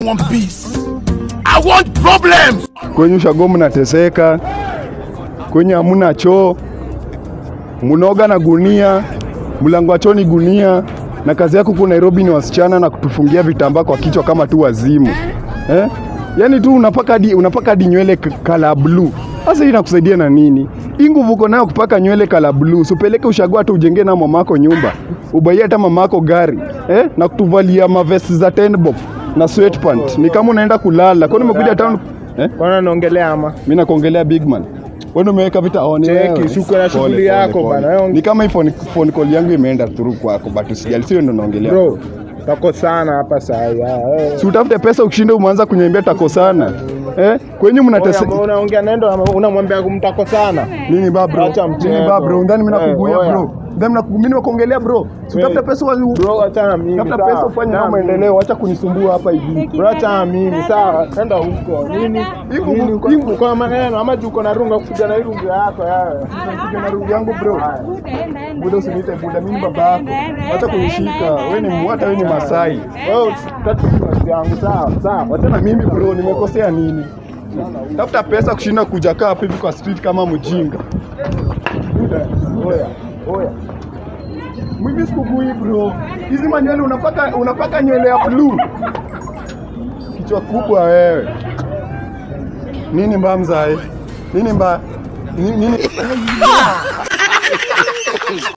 want peace. I want problems. kwenye ushago mnateseka, kwenye hamuna choo, munaoga na gunia, mlango wa choo ni gunia, na kazi yako huku Nairobi ni wasichana na kutufungia vitambaa kwa kichwa kama tu wazimu eh? Yaani tu unapaka hadi unapaka hadi nywele k- kala blue. Sasa hii inakusaidia na nini? Hii nguvu uko nayo kupaka nywele kala blue, usipeleke ushago hata ujengee na mamako nyumba, ubaie hata mamako gari eh? na kutuvalia mavesti za ten bob na sweatpant, ni kama unaenda kulala. Kwani umekuja town eh? Bwana naongelea ama Mimi nakuongelea big man. Wewe umeweka vita on Cheki, wewe. si uko na shughuli Pole, yako pole, pole. bana, wewe- Ni kama hii phone, phone call yangu imeenda through kwako but usijali, sio ndo naongelea. bro, tako sana hapa saa hii. ah, eh. Si utafute pesa ukishinda umeanza kunyembea takosana. Eh? Kwenye mnatese Oya, unaongea nendo ama unamwambia kumtako sana nini ba bro? Acha mchezo. Nini ba bro? Ndani mimi Eh, nakuguia oya. bro. Ndani nakuguia mimi nakuongelea bro. Si utafute pesa wa bro, achana mimi Tafuta sawa. pesa ufanye Achana kama mimi. maendeleo, acha kunisumbua hapa hivi. Bro, achana mimi sawa, enda huko nini Hiku- nini uko- hiku- uko na maneno ama juu uko na runga kupiga na hii runga yako yawe Piga na rungu yangu bro. Buda usiniite buda, mimi baba yako. Acha kunishika. Wewe ni mwata, wewe ni Masai. wewe tatu yangu sawa sawa Wachana mimi bro, nimekosea nini? Tafuta pesa kushinda kuja kaa hapa hivi kwa street kama mjinga. Buda, oya oya Mimi sikugui bro. Hizi manywele unapaka unapaka nywele ya blue. Kichwa kubwa wewe. Nini mbaya mzae? Nini mbaya? Nini? nini?